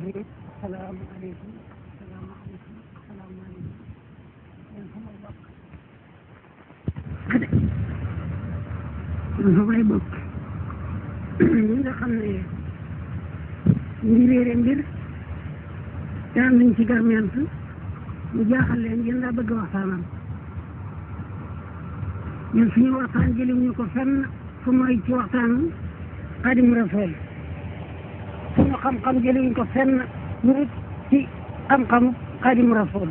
rahim salaamaaleykum salaamaaleykum salaamaaleykum yéen samay bokk de samay bokk ñi nga xam ne ngi réere mbir daan nañ ci garment mu jaaxal leen yéen laa bëgg waxtaanam ñun suñu waxtaan jëliwuñu ko fenn fu mooy ci waxtaanu Xaadimu Rasuul suñu xam-xam jëliwuñ ko fenn ñu ci xam-xamu Xaadimu Rasuul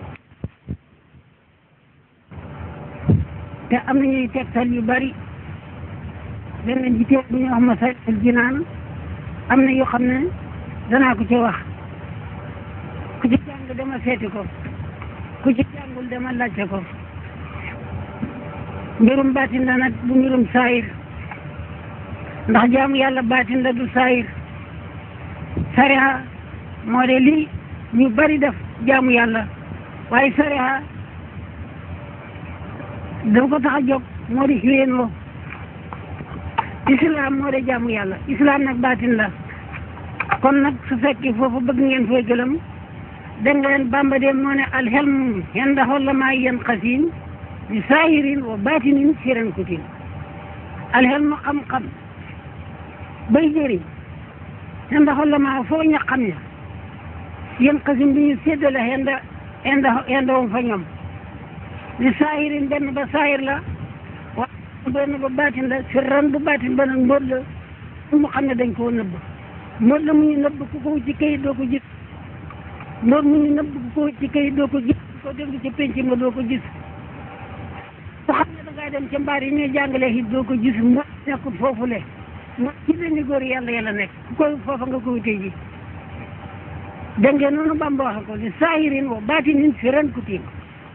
te am na ñuy tegtal yu bari leneen ji teeg bu ñu wax Masaalikul Jinaan am na yoo xam ne danaa ko ci wax ku ci jàng dama seeti ko ku ci jàngul dama laajte ko mbirum baatin la nag bu mbirum saayir ndax jaamu yàlla baatin la du saayir sariya moo de lii ñu bari def jaamu yàlla waaye sariya dafa ko tax a jóg moo di xiwéenoo islam moo de jaamu yàlla islam nag baatin la kon nag su fekkee foofu bëgg ngeen fooy gëlëm dégg nga leen bamba de moo ne alxelmu yanda xollama yen xasin bi saahirin wa baatinin firan kutin alxelmu xam-xam bay jëriñ yanda xollama foo ña xam ya yen xasin bi ñu séddale yanda yanda yanda wom fa ñoom bi saahirin benn ba saahir la wa benn ba baatin la firran bu baatin ba nag mbóot la mu xam ne dañ koo nëbb mbóot la mu ñu nëbb ku ko ci kayit doo ko gis mbóot mu ñu nëbb ku ko ci kayit doo ko gis ku ko déglu ci penc ma doo ko gis ku xam ne da ngaa dem ca mbaar yi ñuy jàngalee it doo ko gis mbóot nekkul foofu le mbóot ci benn góor yàlla yàlla nekk ku koy foofa nga ko wutee ji dégg ngeen noonu Bamba waxe ko li saahirin wa baatinin fi ren ku tiim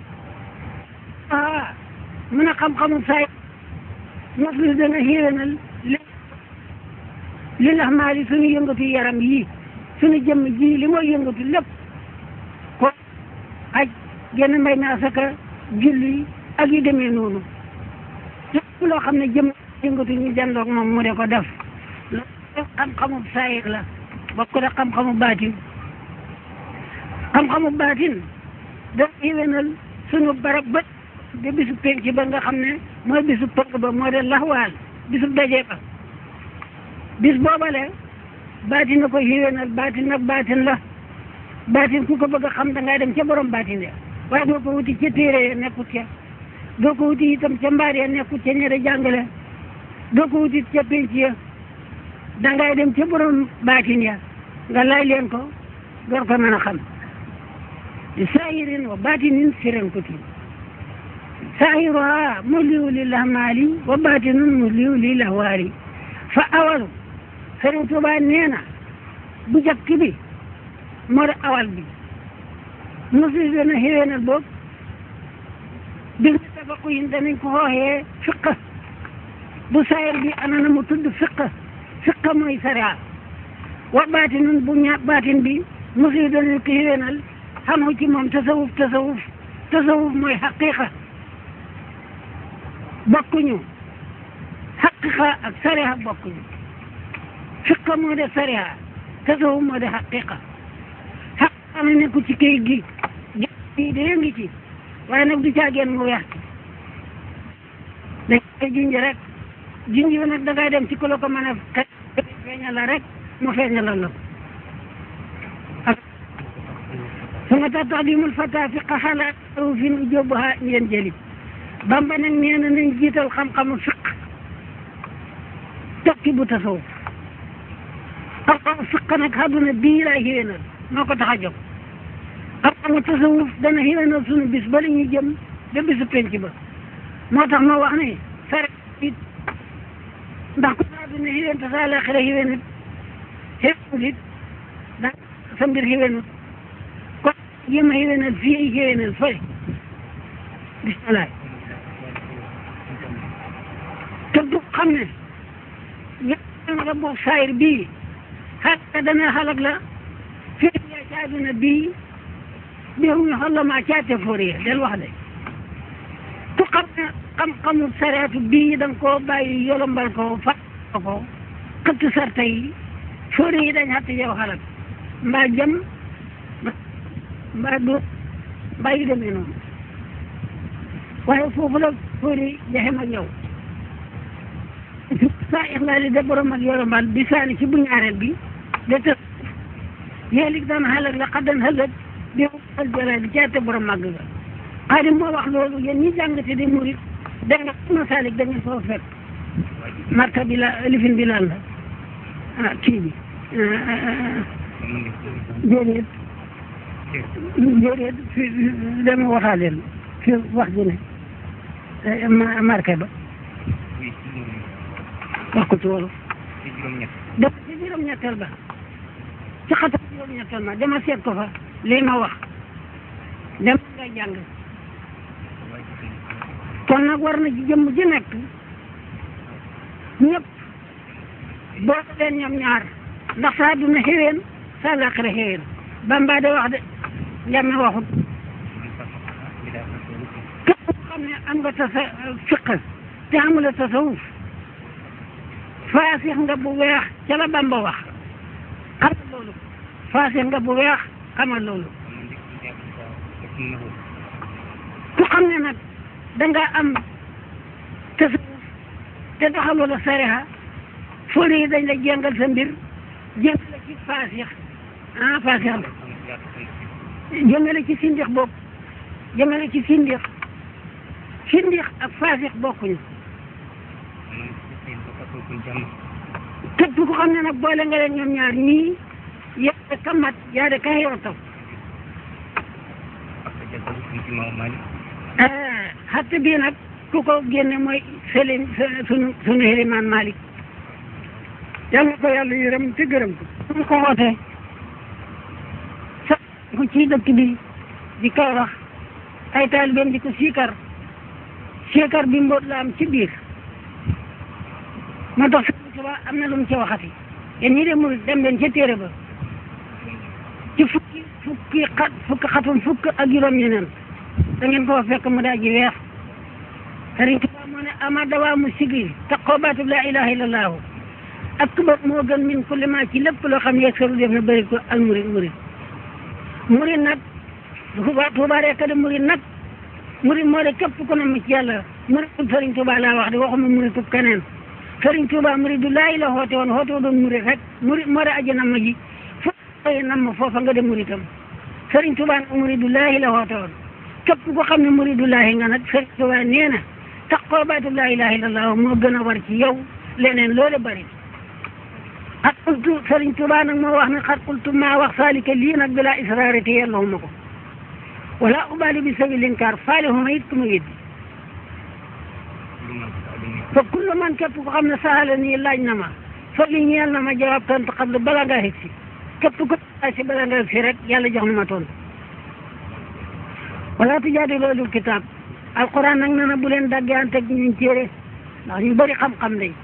ah mun a xam-xamu saay mos li dana xéwénal li li lax maa li suñu yëngatu yaram yii suñu jëmm ji li mooy yëngatu lépp ko aj genn mbay mi asaka julli ak yu demee noonu lépp loo xam ne jëmm yëngatu ñu jandoog moom mu de ko def loolu xam-xamu saayir la bokk ko de xam-xamu baatin xam-xamu baatin da xéwénal suñu barab bët de bisu penc ba nga xam ne mooy bisu pënk ba moo de laxwaal bisu daje ba bis boobale baatin na ko xiwénal baatin nag baatin la baatin ku ko bëgg a xam da ngay dem ca borom baatin ya waaye doo ko wuti ca téere ya nekkut ca doo ko wuti itam ca mbaar ya nekkut ca ñere jàngale doo ko wuti ca penc ya da ngay dem ca borom baatin ya nga laaj leen ko door ko mën a xam di saahirin wa baatinin firan kutin saahiruha muliu lil ahmaali wa baatinun muliu lil ahwaali fa awalu Sëriñ Tuubaa nee na bu jëkk bi moo di awal bi mosi dana xéwénal boobu bi nga tafaqu yin danañ ko xooxee fiq bu saayir bi ana na mu tudd fiq fiq mooy sariya wa baatinun bu ña baatin bi mosi danañ ko xéwénal xamu ci moom tasawuf tasawuf tasawuf mooy xaqiqa bokkuñu xaqiqa ak sariya bokkuñu fiqa moo de sariya tasawuf moo de xaqiqa xaqiqa na nekku ci kayit gi gi de ngi ci waaye nag du caageen mu weex dañ koy junj rek junj bi nag da ngay dem ci ku la ko mën a feeñal la rek mu feeñalal la ak suma tax taxdimul fata fiqa xalaat fi nu jóbbuha ngeen jëli bamba nag nee na nañ jiital xam-xamu fiq tokki bu tasawuf xam-xamu fiq nag àdduna bii laay xéwénal moo ko tax a jóg xam-xamu tasawuf dana xéwénal sunu bis ba la ñuy jëm ba bisu penc ba moo tax ma wax ne sare it ndax ku sa àdduna xéwén te sa àllaaxira xéwénut xéwénut it da sa mbir xéwénut kon jéem a xéwénal fii ay xéwénal fële bisimilah te du xam ne yàlla nga boobu saayir bii xaqa dana xalak la fii yaa ci àdduna bii bi mu ñu xool ma caate fooriye del wax de ku xam ne xam-xamu sareetu bii da nga koo bàyyi yolombal ko fa ko xëtt sarta yi fooriye yi dañ xatt yow xalak mbaa jëm mbaa du mbaa yu demee noonu waaye foofu la fóori jaxem ak yow saa ixlaali de borom ak yorombal bi saani ci bu ñaareel bi de të yéelig daan xalak la xaddan xalak bi al jalaali caate borom màgg ga xaadim moo wax loolu yéen ñi jàngate di murit da nga masalik da ngeen foo fekk marka bi la lifin bi lan la ah kii bi déedéet déedéet fi dama waxaaleel fi wax ji ne ma marqué ba wax ko ci wolof def ci juróom-ñetteel ba ci xatam juróom-ñetteel ma dama seet ko fa lii ma wax dem nga jàng kon nag war na ci jëmm ji nekk ñëpp boole leen ñoom ñaar ndax saa duna xéwén saa laaxira xéwén Bamba de wax de njame waxut képp koo xam ne am nga tasa fiq te amula tasawuf faasix nga bu weex ca la Bamba wax xamal loolu faasix nga bu weex xamal loolu ku xam ne nag danga am tasawuf te doxaloo la sariha fóori yi dañ la jéngal sa mbir jéngal la ci faasix ah faasix la jëngale ci sindix boobu jëngale ci sindix sindix ak faasix bokkuñu képp ku xam ne nag boole nga leen ñoom ñaar ñii yaa de kamat yaa de kay yow xatte bii nag ku ko génne mooy Selim sunu sunu Elimaan Malik yal na ko yàlla yërëm te gërëm ko su ko wootee sa ko ci dëkk bi di Kawlax ay taalibeem di ko siikar siikar bi mboot la am ci biir moo tax Sëriñ Tuubaa am na lu mu ci waxati yéen ñi de murit dem leen ca téere ba ci fukki fukki xat fukki xatum fukk ak juróom ñeneen da ngeen ko fekk mu daa ji weex Sëriñ Tuubaa moo ne ama dawaa mu sigi taqoo baatub laa ilaha illallahu akbar moo gën min kulli ma ci lépp loo xam ne saru def na bëri ko al murid murid murid nag Tuubaa Tuubaa rek de murid nag murid moo de képp ku ne mu ci yàlla murid Sëriñ Tuubaa laa wax de waxuma murid tub keneen Sëriñ Tuubaa muridu laahi la xoote woon xoote doon murid rek murid moo de aji nam ji foofu nam foofa nga de muridam Sëriñ Tuubaa nag muridu laahi la xoote woon képp ko xam ne muridu laahi nga nag Sëriñ Tuubaa nee na taqoo baatu laa ilaha illallah moo gën a war ci yow leneen loole bari xat qultu Sëriñ Tuubaa nag moo wax ne xat qultu maa wax saalika lii nag bila israari te yellawuma ko wala ubaali bi sawi linkaar faale huma it ku ma weddi fa kullu man képp ko xam ne saala nii laaj na ma fa li ñeel na ma jawaab tontu xam ne bala ngaa xeg si képp ko si bala nga si rek yàlla jox na ma tontu wala tujaadilu ahlul kitaab alquran nag nee na bu leen daggante ak ñu téere ndax ñu bëri xam-xam lañ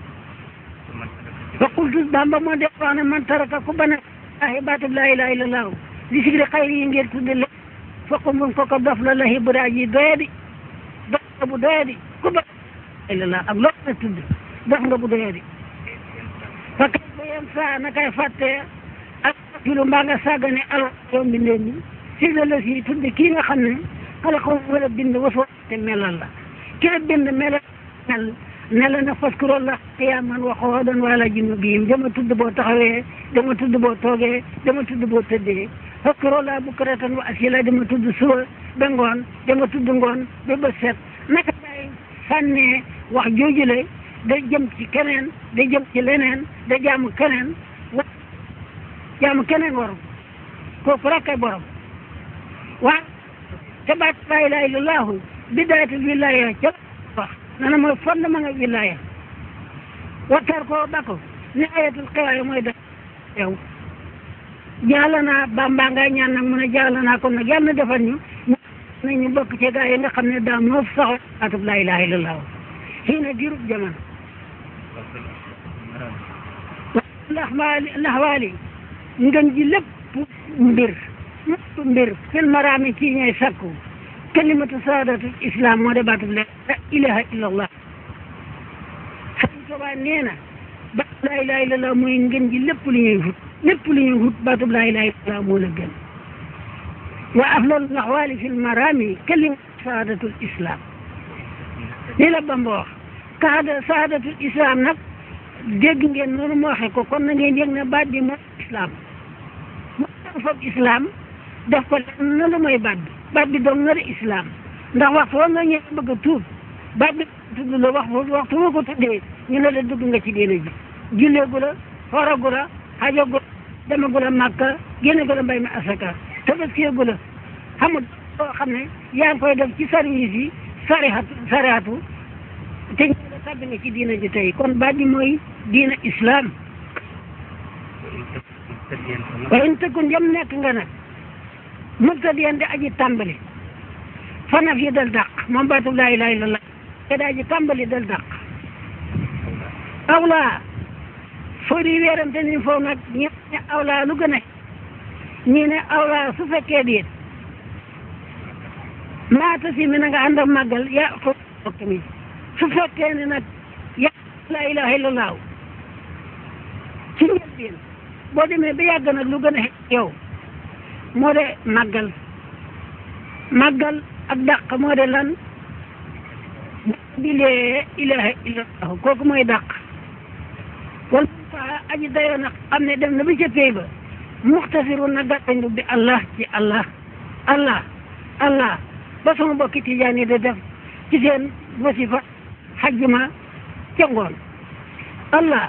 fa qultu bamba moo def wax ne man taraka ku bana ahi baatub laa ilaha illallah li sigri xayri yi ngeen tudde le fokk mun ko ko dof la lahi buraa ji doyadi dof nga bu doyadi ku ba illallah ak loo na tudd dof nga bu doyadi fa kay ba yem saa na kay fàtte ak filu mbaa nga sàggane al yoom bi ndeen ñi sigre la si tudde kii nga xam ne xale ko wala bind wasoo te melal la ki la bind melal mel ne la na faskuro la qiyaaman wa qu'uudan wa alaa junuubihim dama tudd boo taxawee dama tudd boo toogee dama tudd boo tëddee faskuro la bukratan wa asiila dama tudd suba ba ngoon dama tudd ngoon ba bët set naka lay sànnee wax joojule da jëm ci keneen da jëm ci leneen da jaamu keneen wa jaamu keneen waru kooku rek ay borom waaw te baat laa ilaaha illallaahu bidaayatul wilaaya ca wax nana mooy fondement nga wilaaya wattar ko bako ni ayatul xiwaaya mooy da yow jaala naa bamba nga ñaan nag mu ne jaala naa kon nag yàlla na defal ñu na ñu bokk ci gaa yi nga xam ne daa moo sax baatub laa ilaaha illallaahu xii na dirub jamono ndax waali ndax waali ngën ji lépp mbir lépp mbir fil maraami ci ñooy sakku kalimatu saadatu islam moo de baatub la ilaha illallah Sëriñ Tuubaa nee na ba laa ilaha illallah mooy ngën ji lépp lu ñuy wut lépp lu ñuy wut baatub laa ilaaha illallah moo la gën wa afdalul axwaali fi lmarami kalim saadatul islam lii la Bamba wax kaada saadatul islam nag dégg ngeen noonu mu waxee ko kon na ngeen yëg ne baat bi mooy islam mu fab islam def ko lenn na lu mooy baat bi baat bi doon na de islam ndax waxtu wa nga ñëw bëgg a tuub baat bi tudd la wax waxtu wa ko tuddee ñu ne la dugg nga ci diine ji julleegu la xoragu la xajagu la demagu la màkka génne gu la mbay mi asaka tabaskeegu la xamul loo xam ne yaa ngi koy def ci service yi sarihatu sarihatu te ñu la tàbbi nga ci diina ji tey kon baat bi mooy diina islam wa in takun jëm nekk nga nag mubtadiyan di aji tàmbali fanaf yi dal dàq moom baatub laa ilaaha illallah te daa ji tàmbali dal dàq awlaa foo di weerante ni foofu nag ñi ne awlaa lu gën a ñi ne awlaa su fekkee déet maata si mi na nga ànd ak màggal yaa ko tamit su fekkee ne nag yaa laa ilaaha illallah ci njëlbeen boo demee ba yàgg nag lu gën a yow moo de màggal màggal ak dàq moo de lan bi lee ilaha illallah kooku mooy dàq wala fa aji dayoo nag xam ne dem na ba ca pay ba muxtasiru na gàttañlu bi allah ci allah allah allah ba sama bokki tijaan yi da def ci seen wasifa xajjuma ca ngoon allah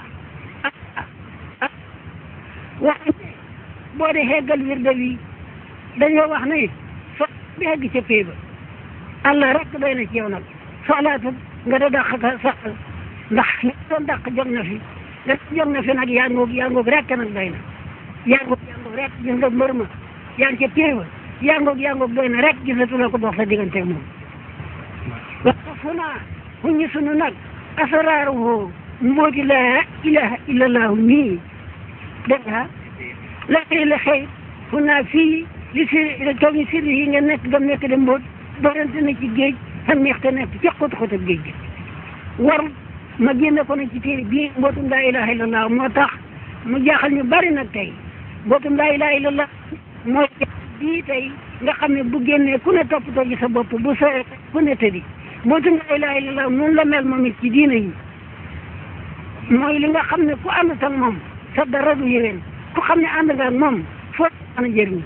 wax boo de xeggal wirde wi dañoo wax ne so bi xegg ca pay ba allah rek doy na ci yow nag soxlaatu nga da dàq ka sax ndax li doon dàq jóg na fi da jóg na fi nag yaa ngoog yaa ngoog rek nag doy na yaa ngoog yaa ngoog rek gis nga mbër ma yaa ngi ca pay ba yaa ngoog yaa ngoog doy na rek gisatu la ko dox sa diggante moom wa fu naa fu ñu sunu nag asraaruhu mbooti laa ilaha illallahu nii dégg nga la xëy la xëy fu naa fii li si kaw ñu sirri yi nga nekk gam nekk de mboot doorante na ci géej xam neex te nekk ci xóot xóotab géej gi war ma génne ko nag ci téere bii mbootum laa ilaha illallah moo tax mu jaaxal ñu bari nag tey mbootum laa ilaha illallah mooy bii tey nga xam ne bu génnee ku ne toppatoo ci sa bopp bu sore ku ne tëddi mbootum laa ilaha illallah noonu la mel moom it ci diina yi mooy li nga xam ne ku ànd ak moom sa dara du yéwén ku xam ne ànd nga ak moom foo mën a jëriñ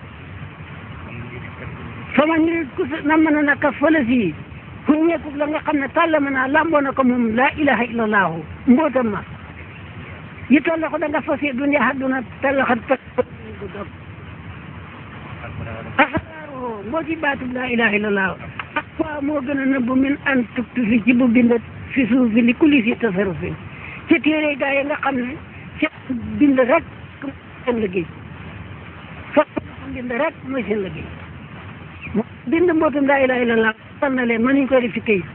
sama nit ku na mën a naka fële si ku ñeekub la nga xam ne tàlla mën naa lamboo na ko moom laa ilaha illallahu mbootam ma yi tolla ko da nga fas dunya hadduna tallaxat ta asraaruhu mbooti baatub laa ilaha illallahu ak fois moo gën a nëbbu min an tuktu fi ci bu bind fi suuf fi li kulli si tasarufin ci téere gaa yi nga xam ne seen bind rek seen liggéey fa bind rek mooy seen liggéey bind mbootum laa ilaha illallah sal na leen mënuñ koy def ci këyit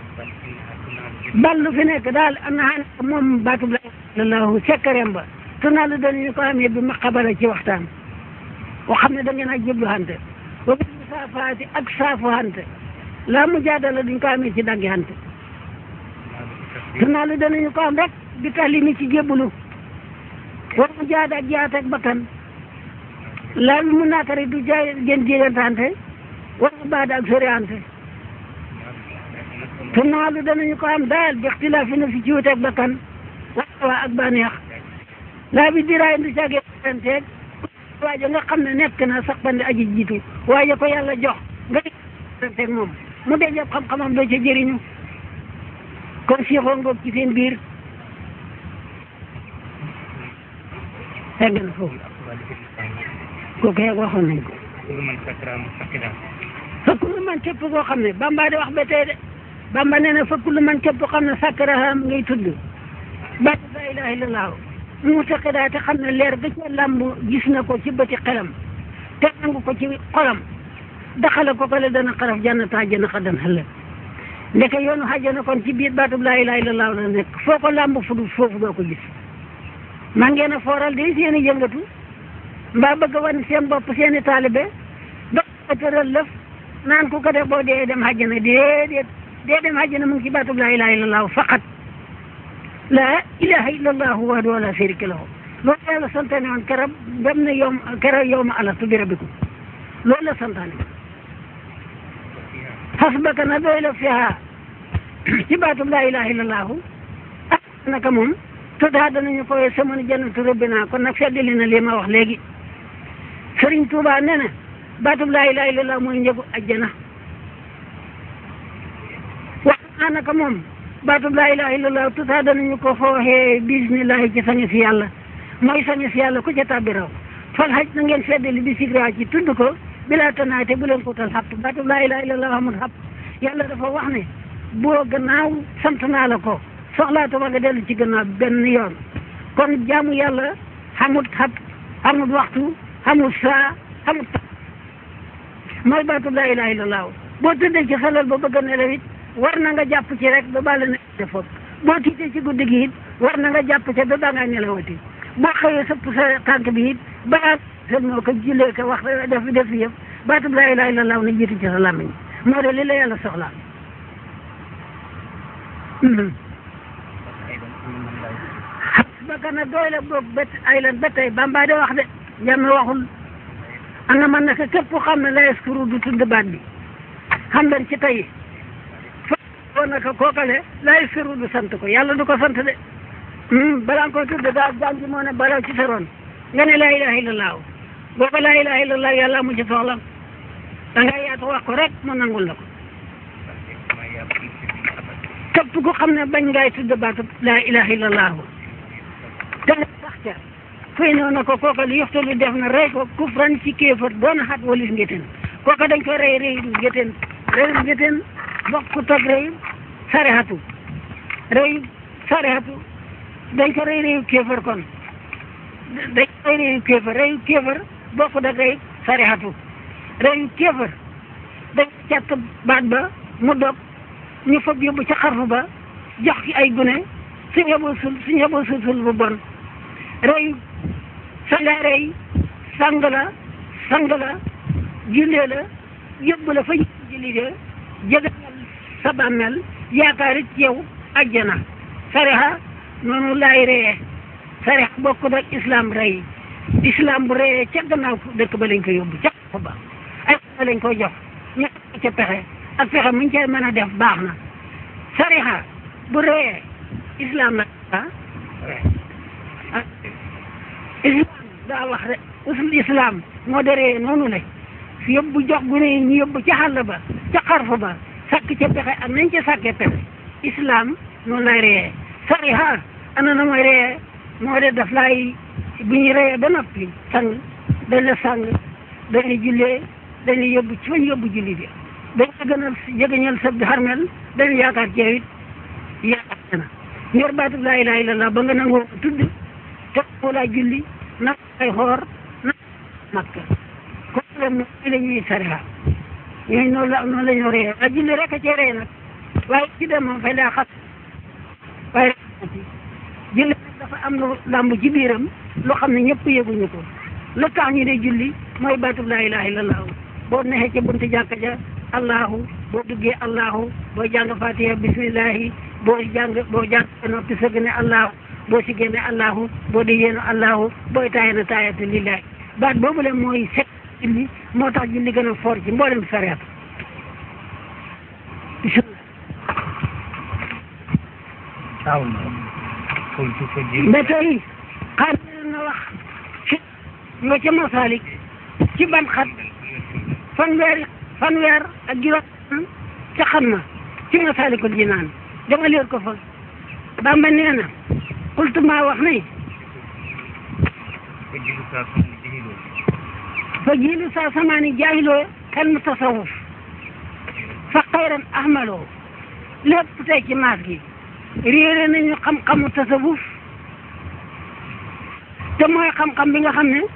ballu fi nekk daal am na xam moom baatub laa ilaha illallah sekkareem ba te naa la danañu ko amee bi ma xabala ci waxtaan boo xam ne da ngeen a jublu hante ba bi saafaati ak saafu hante laa mu jaadala duñ ko amee ci daggi hante te naa la danañu ko am rek bi tax li mi ci jébbalu war mu jaada ak jaata ak bakkan laa bi mu naatari du jaay gën jégantante wala baada ak soriante te naalu danañu ko am daal bi ixtilaafi na fi ci wuteeg bakkan waa ak bànneex laa bi diraay du caagee teeg waaja nga xam ne nekk na sax bandi aji jiitu waaye ko yàlla jox nga teeg moom mu dee jàpp xam-xamam doo ca jëriñu kon siixoo ngoog ci seen biir egg na foofu kooku yeeg waxoon nañ ko fa kullu man képp koo xam ne bamba di wax ba tey de bamba nee na fa kullu man képp koo xam ne sakkaraha ngay tudd baat la ilaha illallah mu taqidaa te xam ne leer ga ca làmb gis na ko ci bëti xelam te nangu ko ci xolam daxale ko ko le dana xaraf jannata àjjana xadan xëllëg ndeke yoonu xajjana kon ci biir baatub laa ilaha illallah la nekk foo ko làmb fu dul foofu doo ko gis man ngeen a fooral de seen i yëngatu mbaa bëgg a wan seen bopp seen i taalibe ba tëral lëf naan ku ko def boo dee dem àjjana déedéet dee dem àjjana mu ngi ci baatub laa ilaha illallah faqat laa ilaha illallah wahdahu la sharika lahu loolu yàlla santaane woon keroog dem na yow keroog yow ma alastu bi rabbikum loolu la santaane xasbaka na doy la fiha ci baatub laa ilaha illallahu ah naka moom tuddaa danañu fooye samanu jannatu rabbina kon nag feddali na lii ma wax léegi Sëriñ Tuubaa nee na baatub laa ilaha illallah mooy njëgu ajjana wax naa naka moom baatub laa ilaha illallah tuddaa danañu ko fooxee bismillahi ci sañu si yàlla mooy sañu si yàlla ku ca tàbbi raw fal xaj na ngeen feddali bi sikra ci tudd ko bilaa tanaate bu leen ko tal xapp baatub laa ilaha illallah amul xapp yàlla dafa wax ne boo gannaaw sant naa la ko soxlaatuma nga dellu ci gannaaw benn yoon kon jaamu yàlla xamut xat xamut waxtu xamut saa xamut ta mooy baatub laa ilaha illallah boo tëddee ci xelal ba bëgg a nelaw it war na nga jàpp ci rek ba bàlla ne defoot boo tiitee ci guddi gi it war na nga jàpp ci ba baa ngaa nelawati boo xëyee sëpp sa tànk bi it balaa seen moo ko jullee ko wax def def yëpp baatub laa ilaha illallah na jiitu ci sa làmmiñ moo de li la yàlla soxla xasbaka na doy la boog bét ay lan ba tey bamba de wax de yàlla waxul ana man naka képp ku xam ne la yaskuru du tudd baat bi xam leen ci tey fa ko naka kookale la yaskuru du sant ko yàlla du ko sant de balaa nga koy tudd daa jàngi moo ne balaw ci sa ron nga ne laa ilaha illallah boo ko laa ilaha illallah yàlla amu ci soxla da nga yaatu wax ko rek mu nangul la ko képp ku xam ne bañ ngay tudd baatu laa ilaha illallah te nga sax ca fay noonu ko kooka li yoxtalu def na rey ko kufran ci kéefar doona xat walis ngéteen kooka dañ ko rey rey ngéteen rey ngéteen bokkut ak rey sarexatu rey sarexatu dañ ko rey reyu kéefar kon dañ ko rey reyu kéefar reyu kéefar bokkut ak rey sarexatu reyu kéefar dañ càtt baat ba mu dog ñu fab yóbbu ca xarfu ba jox ki ay gune suñ yeboo sul suñ yeboo sul sul bu bon rey sanga rey sang la sang la jullee la yóbbu la fa julli de jegañal sa bàmmeel yaakaar it yow ajjana sarexa noonu laay reyee sarex bokkut ak islam rey islam bu reyee ca gannaaw dëkk ba lañ ko yóbbu ca xarfu ba ay pexe lañ koy jox ñu ca pexe ak pexe muñ cay mën a def baax na sariha bu reyee islam la ah islam daa wax rek usul islam moo de reyee noonu la yóbbu jox gune yi ñu yóbbu ca xàll ba ca xarfu ba sàkk ca pexe ak nañ ca sàkkee pexe islam noonu lay reyee sariha ana na mooy reyee moo de daf laay bu ñu reyee ba noppi sang dañ la sang dañ la jullee dañ la yóbbu ci fañ yóbbu julli bi dañ la gënal jegeñal sab di xarmel dañu yaakaar ceew it yaakaar na ñor baatub laa ilaha illallah ba nga nangoo tudd te laa julli nag ay xoor nag makka ko leen no la ñuy sariha ñooñu noonu la noonu la ñu ree a julli rek a cee ree nag waaye ci dem moom fay daa xas waaye julli nag dafa am lu làmb ci biiram loo xam ne ñëpp yëguñu ko lu tax ñu de julli mooy baatub laa ilaha illallah boo neexee ca buntu jàkka ja allahu boo duggee allahu boo jàng fatiha bismillahi boo jàng boo jàng noppi sëgg ne allahu boo si génne allahu boo di yéenu allahu booy taaya na taayatu lillahi baat boobu le mooy set julli moo tax julli gën a foor ci mboolem sariat bismillah ba tey xaar na wax ci nga ca masalik ci ban xat fanweer fanweer ak juróom ca xam ma ci Masaalikul Jinaan dama leer ko fa Bamba nee na xultu maa wax ne fa jiilu saa samaani jaahiloo kan mu tasawuf fa xayran ahmaloo lépp tey ci maas gi réere nañu xam-xamu tasawuf te mooy xam-xam bi nga xam ne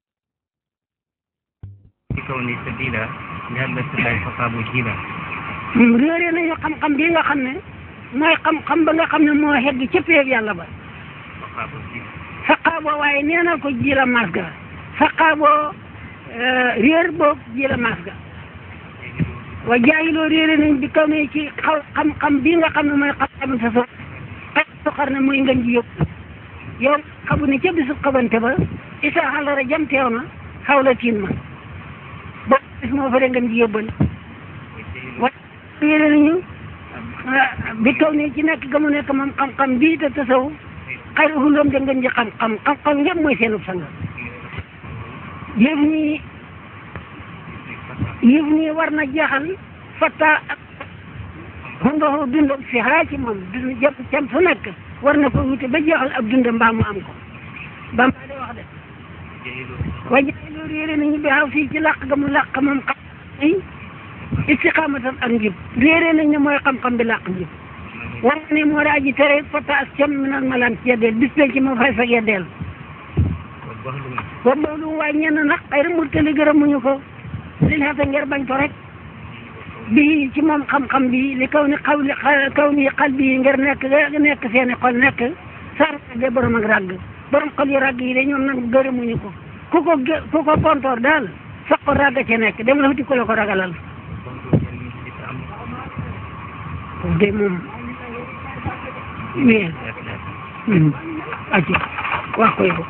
كوني سبيلا لهذا الله فصاب جيلا réere nañu xam-xam bi nga xam ne mooy xam-xam ba nga xam ne moo xegg ca péeb yàlla ba saqaaboo waaye neenal ko ji la mas ga saqaaboo réer boog ji la mas ga wa jaayiloo réere nañ bi kaw ne ci xaw xam-xam bii nga xam ne mooy xam-xam sa so soxar ne muy ngën ji yóbbu yow xabu ne ca bisu xabante ba isa xalara jam teew na xaw la tiin ma ba bis moo fa de ngën ji yóbbal wa réere nañu bi kaw ne ci nekk ga mu nekk moom xam-xam bii te tasaw xayru hulum de ngën ji xam-xam xam-xam yëpp mooy seenub sanga yëf nii yëf nii war na jeexal fatta ak xundoxu dundam si xaa ci moom dund jëpp cam su nekk war na ko wute ba jeexal ak dundam mbaa mu am ko ba mbaa de wax de wa jaay loolu réere nañu bi xaw fii ci làq ga mu làq moom xam i istiqaamatan ak njub réere nañ ne mooy xam-xam bi làq njub war ne moo daa ji tere fatta ak cam mi nag ma laan ci yeddeel bis penc ma fay fa yeddeel wa boolu waaye ñenn nag xëy na murtali gërëmuñu ko li xeeta ngir bañ ko rek bii ci moom xam-xam bi li kaw ni xaw li kaw ni xal bii ngir nekk nekk seeni xol nekk saar de borom ak ràgg borom xol yu ràgg yi de ñoom nag gërëmuñu ko ku ko gë ku ko pontoor daal sax ko ràgg ca nekk dem la futi ko la ko ragalal de moom wii aci wax ko yow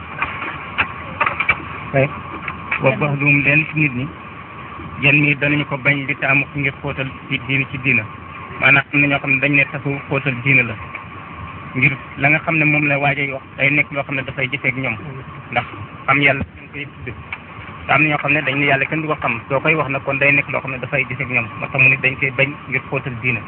kay wa baxdum leen ci nit ñi jën mi danañu ko bañ di taamu ngir xóotal ci diina ci diina maanaam am na ñoo xam ne dañ ne tasu xóotal diina la ngir la nga xam ne moom la waajay wax day nekk loo xam ne dafay jëfeek ñoom ndax xam yàlla dañ koy tudd te am na ñoo xam ne dañ ne yàlla kenn du ko xam soo koy wax nag kon day nekk loo xam ne dafay jëfeek ñoom moo tax mu ne dañ koy bañ ngir xóotal diina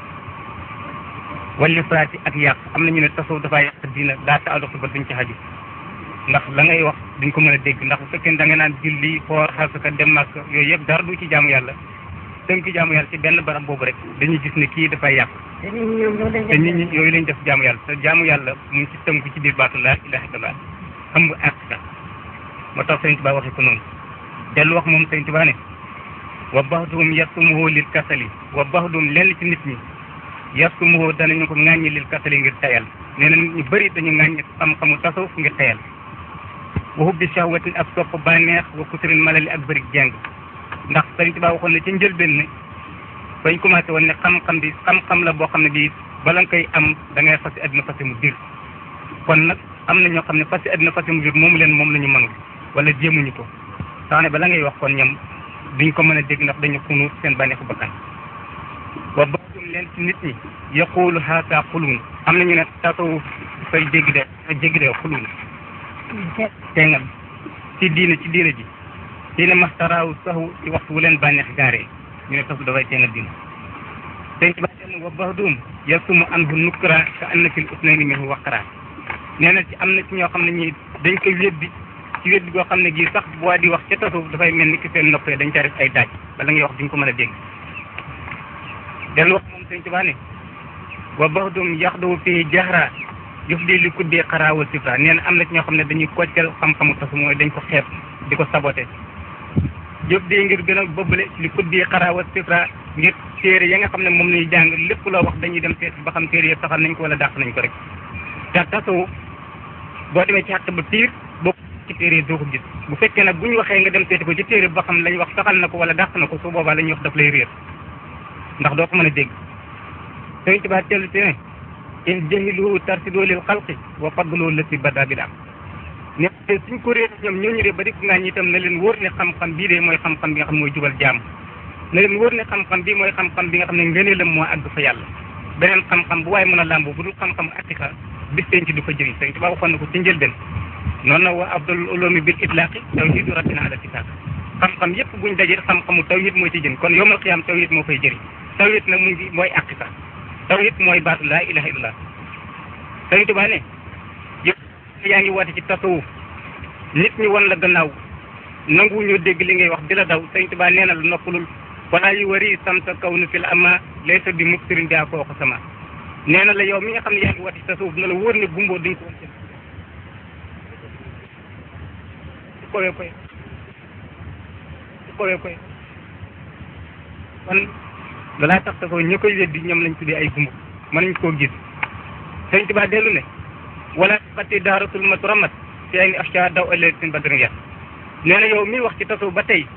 walli fraati ak yàq am na ñu ne tasu dafay yàq diina daa ta adox ba duñ ci xaju ndax la ngay wax duñ ko mën a dégg ndax bu fekkee da nga naan julli xoor xasaka dem màkk yooyu yëpp dara du ci jaamu yàlla tënk jaamu yàlla ci benn barab boobu rek dañuy gis ne kii dafay yàq te nit ñi ñoom loolu lañ te nit ñi yooyu lañ def jaamu yàlla te jaamu yàlla mu ngi ci tënk ci biir baatu laa ilaha illallah xam nga àq sax moo tax sëñ Tuba waxee ko noonu dellu wax moom sëñ Tuba ne wa baxdum yasumuhu lil kasali wa baxdum lenn ci nit ñi yasumuhu danañu ko ŋàññi lil kasali ngir tayal nee na nit ñu bëri dañu ŋàññi xam-xamu tasawuf ngir tayal wa hubbi shahwatin ak sopp bànneex wa kuturin malali ak bëri jàng ndax sëriñ Tuubaa waxoon ne ci njëlbeen ne bañ commencé woon ne xam-xam bi xam-xam la boo xam ne bii bala nga koy am da ngay fasi àddina fasi mu diir kon nag am na ñoo xam ne fasi àddina fasi mu diir moomu leen moom la ñu mënul wala jéemuñu ko tax ne bala ngay wax kon ñoom duñ ko mën a dégg ndax dañu xunu seen bànneexu bakkan wa baadum leen ci nit ñi yaqulu haaka xuluun am na ñu ne tasawuf dafay jéggi de jéggi de xuluun tengal ci diina ci diina ji diina mastaraaw saxu ci waxtu wu leen bànneex gaaree ñu ne tasu dafay tengal diina sëñ ba ten wa baxdum yasumu anhu nukra ka anna fil usnayni minhu waqra nee na ci am na ci ñoo xam ne ñi dañ koy weddi ci weddi goo xam ne gii sax bu waa di wax ca tasawuf dafay mel ni ki seen noppee dañ ca def ay daaj bala ngay wax duñ ko mën a dégg dellu wax moom sëñ Tuubaa ne wa baxdum yaxdawu fii jahra jëf di li kuddee xaraawal sifra nee na am na ci ñoo xam ne dañuy koccal xam-xamu tasu mooy dañ ko xeeb di ko saboté jëf di ngir gën a bëbbale li kuddee xaraawal sifra ngir téere ya nga xam ne moom lañuy jàng lépp loo wax dañuy dem seet ba xam téere yëpp saxal nañ ko wala dàq nañ ko rek te tasu boo demee ci xàq ba piir boo ci téere yi doo ko gis bu fekkee nag bu ñu waxee nga dem seeti ko ci téere ba xam lañ wax saxal na ko wala dàq na ko su boobaa la ñuy wax daf lay réer ndax doo ko mën a dégg sëriñ Tuubaa tellu te ne in jahiluhu tarsidoo lil xalqi wa fadloo lësi bada bi daam ne suñ ko réer ñoom ñooñu de ba di ko ngaañ itam na leen wóor ne xam-xam bii de mooy xam-xam bi nga xam mooy jubal jaam na leen wóor ne xam-xam bii mooy xam-xam bi nga xam ne ngëneelam moo àgg fa yàlla beneen xam-xam bu waaye mën a làmboo bu dul xam-xam attika bis teen ci du ko jëriñ sëriñ Tuubaa waxoon na ko ci njëlbeen noonu na wa abdul ulumi bil itlaqi tawhidu rabbina ala kitaab xam-xam yépp buñ dajee xam-xamu tawhid moo ci jën kon yowmal qiyaam tawhid moo fay jëriñ tawhid nag mu ngi mooy àqika tawhid mooy baatu laa ilaha illallah sëriñ Tuubaa ne yëpp yaa ngi woote ci tasawuf nit ñi won la gannaaw nangu ñoo dégg li ngay wax di la daw sëriñ Tuubaa nee na la noppalul wala yu wari samta kaw nu fil ama laysa bi muktirin daa kooku sama nee na la yow mi nga xam ne yaa ngi woote ci tasawuf na la wóor ne gumboo duñ ko woon kowe koy kowe koy kon loolaa tax ko ñi koy weddi ñoom lañ tuddee ay gumba mënuñ koo gis sëñ Tuubaa dellu ne wala xati daaratul maturamat fi ay ni afca daw aletin badrin yat nee na yow mi wax ci tasaw ba tey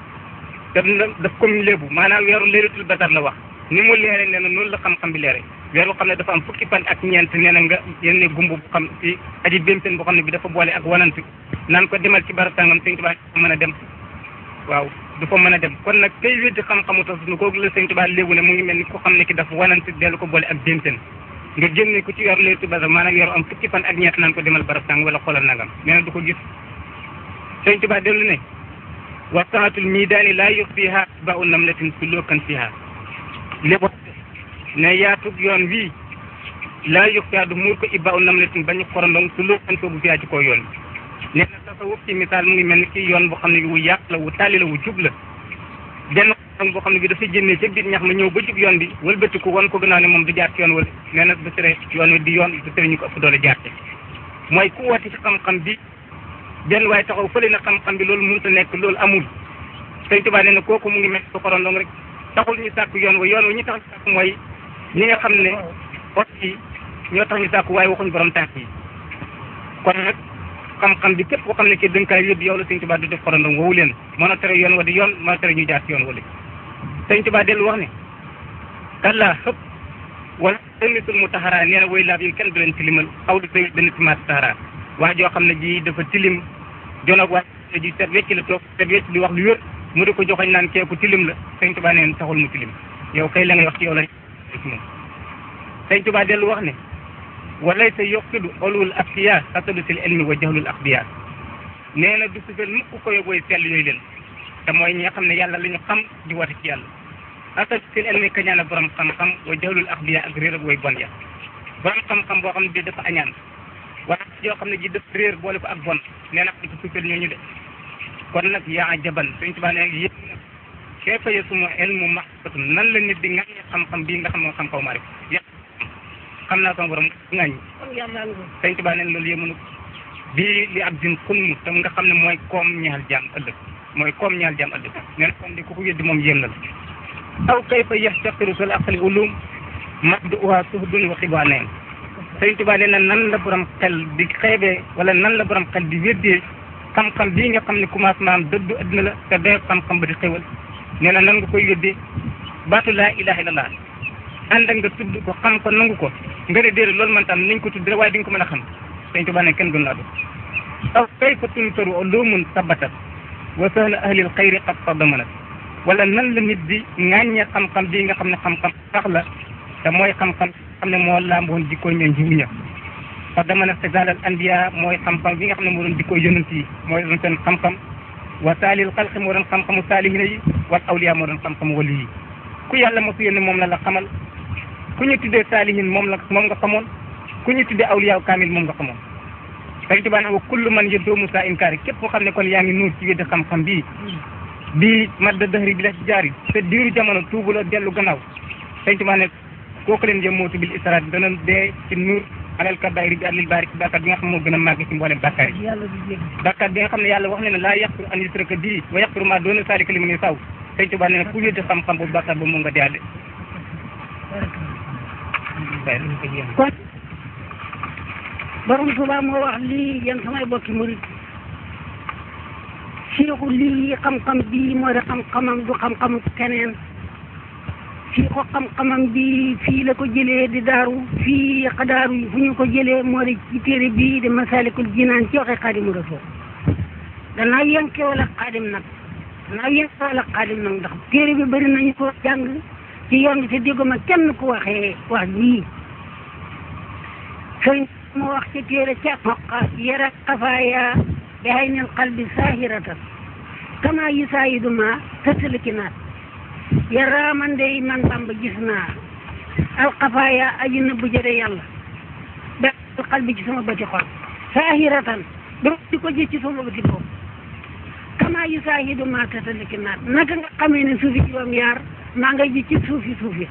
te daf ko mu léebu maanaam weeru leeratul badar la wax ni mu leere nee na noonu la xam-xam bi leere weer boo xam ne dafa am fukki fan ak ñeent nee na nga yenne gumb bu xam ci aji bémteen boo xam ne bi dafa boole ak wanant naan ko demal ci barab sàngam sëñ Tuubaa mën a dem waaw du fa mën a dem kon nag tey weddi xam-xamu tas nu kooku la sëñ Tuubaa léegu ne mu ngi mel ni ko xam ne ki dafa wanant dellu ko boole ak bémteen nga génne ko ci weeru leeratul badar maanaam weeru am fukki fan ak ñeent naan ko demal barab sàngam wala xoolal nangam nee na du ko gis sëñ Tuubaa dellu ne wa saatul miidaani laa yuxfiha ba u namlatin sulukan fiha lépp ne yaatug yoon wii laa yuxfiha du muur ko ibba u namlatin bañu xorondong sulukan soobu fiha ci kaw yoon bi nee na tasawuf ci misaal mu ngi mel ni ki yoon boo xam ne wu yàq la wu tàlli la wu jub la benn xorondong boo xam ne bi dafa génnee ca biir ñax ma ñëw ba jub yoon bi wëlbatiku wan ko gannaaw ne moom du jaar ci yoon wala nee na du tere yoon wi di yoon du tere ñu ko ëpp doole jaar ci mooy ku woote ci xam-xam bi benn waaye taxaw fële na xam-xam bi loolu mënut a nekk loolu amul sëñ Tuubaa nee na kooku mu ngi mel ko xorondong rek taxul ñu sàkk yoon wa yoon wa ñu tax ñu sàkk mooy ñi nga xam ne ot yi ñoo tax ñu sàkk waaye waxuñ borom tànk yi kon nag xam-xam bi képp koo xam ne kii dënk kaay yóbbu yow la sëñ Tuubaa du def xorondong woowu leen mën a tere yoon wa di yoon mën a tere ñu jaar ci yoon wala sëñ Tuubaa dellu wax ne kallaa xëpp wala ënnitul mu taxaraa nee na woy laab yi kenn du leen tilimal xaw du say dana timaat taxaraa wax joo xam ne ji dafa tilim jonog waa ji set wecc la toog set wecc di wax lu wér mu di ko joxoñ naan keeku tilim la sëñ Tuubaa neen taxul mu tilim yow kay la ngay wax ci yow la moom sëñ Tuubaa dellu wax ne walay sa yokkidu olwul asfiya asadusil ilmi wa jahlul axbiya nee na du sufel mukk ko yóbbooy sell yooyu leen te mooy ñi nga xam ne yàlla la ñu xam di wate ci yàlla asadusil ilmi kañaan borom xam-xam wa jahlul axbiya ak réer ak way bon ya borom xam-xam boo xam ne bii dafa añaan wala yoo xam ne ji def réer boole ko ak bon nee na xam ko suufeel ñooñu de kon nag yaa jaban Sëñ Tuubaa ne yëpp nag kayfa yasmu ilmu maxfatun nan la nit di ŋàññi xam-xam bii nga xam nga xam-xaw maa rek yàq xam naa sama borom ŋàññi Sëñ Tuubaa ne loolu yëmunu bii li ab din xunmu tam nga xam ne mooy koom ñaal jaam ëllëg mooy koom ñaal jaam ëllëg nee na kon di ku ko weddi moom yéem na la aw kayfa yaxtaqiru sul aqli ulum mabduha suhdun wa xibaa neen Sëñ Tuubaa nee na nan la borom xel di xeebee wala nan la borom xel di weddee xam-xam bii nga xam ne commencement am dëddu adduna la te day xam-xam ba di xewal nee na nan nga koy weddee baatu laa ilaha illallah ànd ak nga tudd ko xam ko nangu ko nga ne déedéet loolu man tam nañ ko tudd rek waaye di nga ko mën a xam Sëñ Tuubaa ne kenn gën laa do aw kayfa tuntaru ulumun sabatat wa sahla ahlil xayri qad tadamanat wala nan la nit di ŋàññee xam-xam bii nga xam ne xam-xam sax la te mooy xam-xam xam ne moo làmboon jikkoo ñoom jiwu ña parce que dama ne xisaalal anbiya mooy xam-xam bi nga xam ne moo doon jikkoo yonent yi mooy doon seen xam-xam wa saalil xalqi moo doon xam-xamu saalihina yi wal awliya moo doon xam-xamu wali yi ku yàlla mosu yónni moom la la xamal ku ñu tuddee saalihin moom la moom nga xamoon ku ñu tuddee awliya kaamil moom nga xamoon Sëñ Tuubaa ne wa kullu man yëddoomu saa inkaari képp koo xam ne kon yaa ngi nuur ci weddi xam-xam bii bii madda dëhri bi la ci jaari te diiru jamono tuubuloo dellu gannaaw Sëñ Tuubaa ne kooku leen jëm mootu bil israat dana dee ci nuur alal kabaayir bi alil baari ci bàkkaar bi nga xam moo gën a màgg ci mboolem bàkkaar yi bàkkaar bi nga xam ne yàlla wax na ne laa yaqfiru an yusraka bihi wa yaqfiru maa doona zaalika liman yashaa Sëñ Tuubaa nee na ku weddi xam-xam boobu bàkkaar boobu moom nga deyaale kon borom Tuubaa moo wax lii yéen samay bokki murit siiku lii xam-xam bii moo di xam-xamam du xam-xamu keneen fii ko xam-xamam bi fii la ko jëlee di daaru fii xadaaru yi fu ñu ko jëlee moo di ci téere bii di masalikul jinaan ci waxe xaadimu rasul danaa yenke wala xaadim nag danaa yenke wala xaadim nag ndax téere bi bëri nañu ko jàng ci yoon bi te dégguma kenn ku waxee wax jii sëñ moo wax ci téere ca xoqa yara xafaaya bi haynil qalbi saahiratan kama yusaayidu ma tasaliki naat yàlla man de man Bamba gis naa alxafaaya aji na bu jëre yàlla ba xal bi ci sama bëti xol saahiratan ba di ko gis ci sama bëti boobu kama yu saahidu ma tataliki naat naka nga xamee ne suufi juróom yaar maa ngay ji ci suufi suufi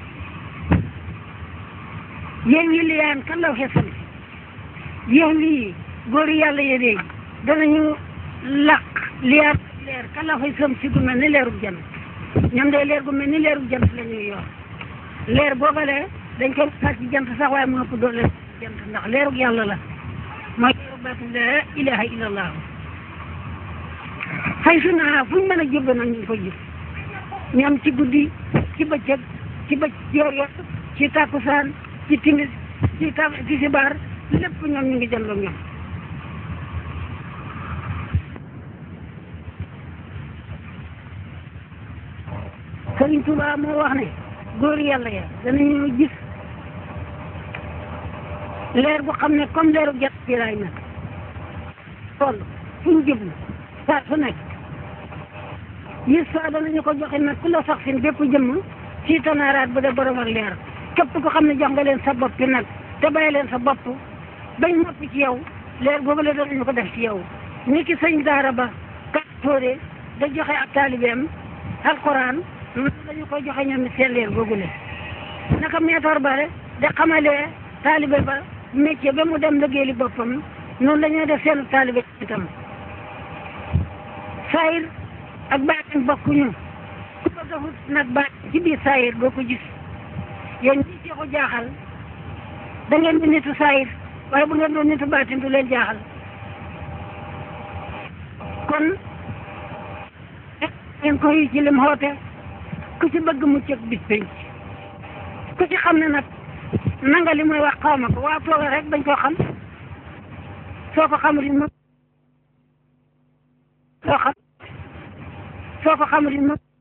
yéen wi liyaan kan law xesal yéen lii góori yàlla ye dee danañu laq liyaar leer kan law xay sam si gu mel ni leerub jant ñoom day leer gu mel ni leerub jant la ñuy yor leer boobalee dañ ko sax ci jant sax waaye mu ëpp doole jant ndax leerug yàlla la mooy leerug baatu la ilaha illallah xay su naa fu ñu mën a jubbe nag ñu ngi ko jub ñoom ci guddi ci bëccëg ci bëcc yor yor ci takkusaan ci timis ci ta ci sibaar lépp ñoom ñu ngi jëndoog ñoom Sëriñ Tuubaa moo wax ne góor yàlla ya danañu gis leer bu xam ne comme leeru jant bi laay nag toll fu ñu jublu saa su nekk gis saa danañu ko joxe nag ku la sax sin bépp jëmm ci tanaaraat bu dee borom ak leer képp ko xam ne jox nga leen sa bopp bi nag te bàyyi leen sa bopp bañ noppi ci yow leer boobu la danañu ko def ci yow ni ki sëñ daara ba kat tóore da joxe ak taalibeem alquran noonu dañu koy joxe ñoom seen leer googule naka meetar bare da xamalee taalibe ba métier ba mu dem liggéeyali boppam noonu la ñuy def seen taalibe itam saayir ak baatin bokkuñu ku bëgg a wut nag baat ci biir saayir boo ko gis yéen ñi ci ko jaaxal da ngeen di nitu saayir waaye bu ngeen doon nitu baatin du leen jaaxal kon ngeen koy ci lim xoote ku ci bëgg mucc ak bis penc ku ci xam ne nag nanga li muy wax xaw ma ko waa tooga rek dañ koo xam soo ko xamul it soo xam soo ko xamul it